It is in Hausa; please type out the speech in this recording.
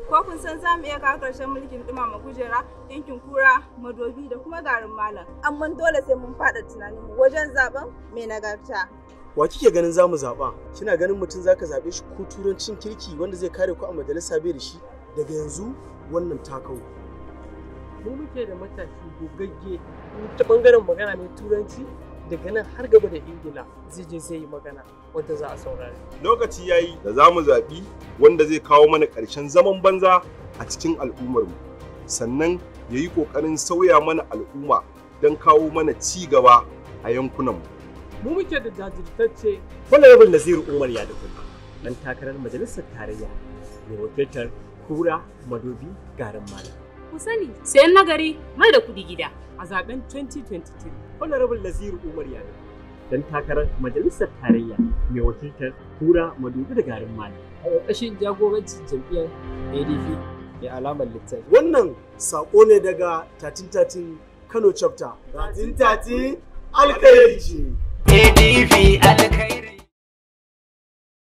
Ko kun san za mu iya kawo ƙarshen mulkin ɗumama kujera, yankin kura, madobi da kuma garin malam. Amma dole sai mun faɗa tunaninmu wajen zaben mai nagarta. Wa kike ganin za mu zaɓa? Kina ganin mutum za ka zaɓe shi ko turancin kirki wanda zai kare ku a majalisa bai da shi? Daga yanzu wannan takau. mu muke da matashi gogagge ta bangaren magana mai turanci daga nan har gaba da ingila zai je zai yi magana wanda za a saurari lokaci yayi da za mu zaɓi wanda zai kawo mana ƙarshen zaman banza a cikin al'ummarmu sannan ya yi ƙoƙarin sauya mana al'umma don kawo mana ci gaba a yankunanmu mu muke da jajirtacce Honorable Naziru Umar Yadukun, ɗan takarar majalisar tarayya mai wakiltar Kura Madobi Garin Malam. Ku sani, sayan nagari mai da kuɗi gida. a zaben 2023 Honorable Naziru Umar Yadukun, ɗan takarar majalisar tarayya mai wakiltar Kura Madobi da Garin Malam. a ƙarƙashin jagorancin jam'iyyar adp mai alamar littafi Wannan saƙo ne daga 1313 Kano chapter. 1313 alkairi ce.